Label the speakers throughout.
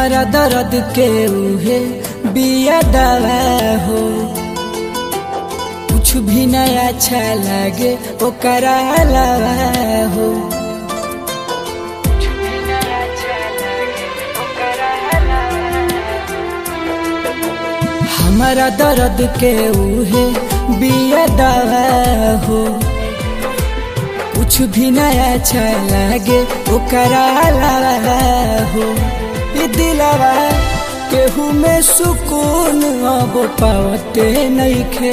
Speaker 1: हमारा दर्द के उहे बिया दवा हो कुछ भी नया अच्छा लागे ओकरा अलावा हो हमारा दर्द के उहे बिया दवा हो कुछ भी नया अच्छा लागे ओकरा अलावा हो ई दिलावा केहू में सुकून अब पावते नइखे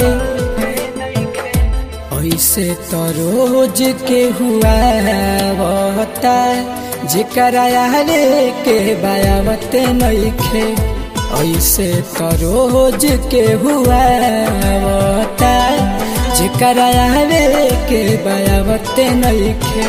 Speaker 1: ऐसे तो रोज के हुआ बता जेकरा यारे के बायावते नइखे ऐसे तो रोज के हुआ बता जेकरा यारे के बायावते नइखे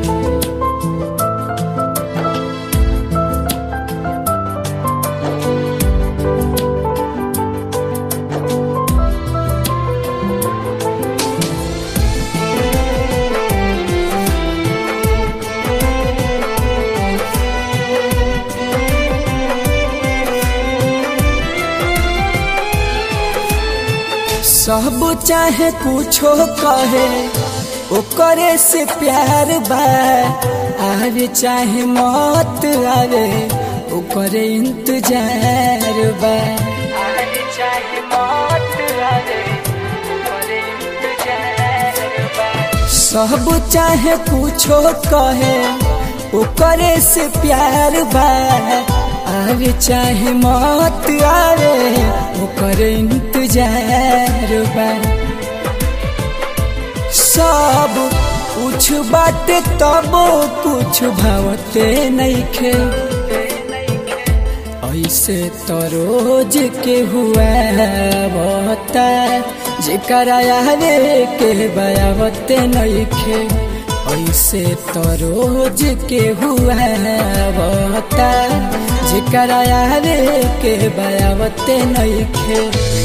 Speaker 1: सब चाहे कुछो कहे ओकरे से प्यार बा आवे चाहे मत आवे ओकरे इंतजार बा आवे चाहे मत आवे ओकरे इंतजार बा सब चाहे कुछो कहे ओकरे से प्यार बा आवे चाहे मत आवे ओकर इंतजार बा सब कुछ बाटे तब कुछ भावते नइखे ऐसे तो रोज के हुआ बता जेकरा यारे के बयावते नइखे ऐसे तो रोज के हुआ बता जेकरा यारे के बयावते नइखे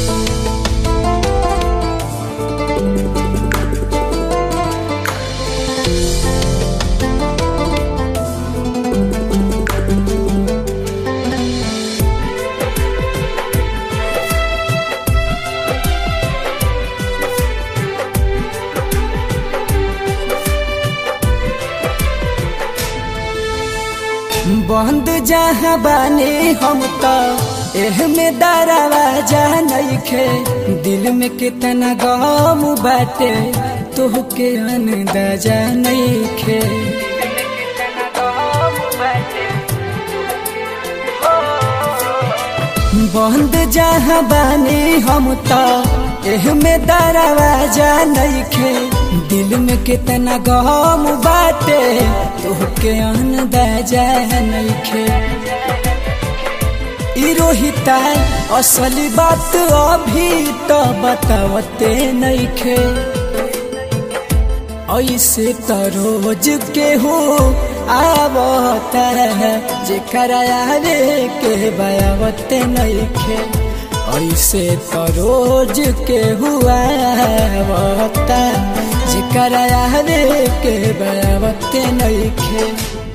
Speaker 1: बंद जहाँ बानी हम तो एह में दरवाजा नइखे दिल में कितना गम बाटे तोहके अंदाजा नइखे बंद जहाँ बानी हम तो एह में दरवाजा नइखे दिल में कितना गम बाटे तोहके अंदाजा नइखे ई रोहिता असली बात अभी तो बतावते नइखे ऐसे तो रोज के हो आवता है जेकरा यारे के बयावते नइखे ऐसे तो रोज के हुआ बता जेकरा यारे के बयावते नइखे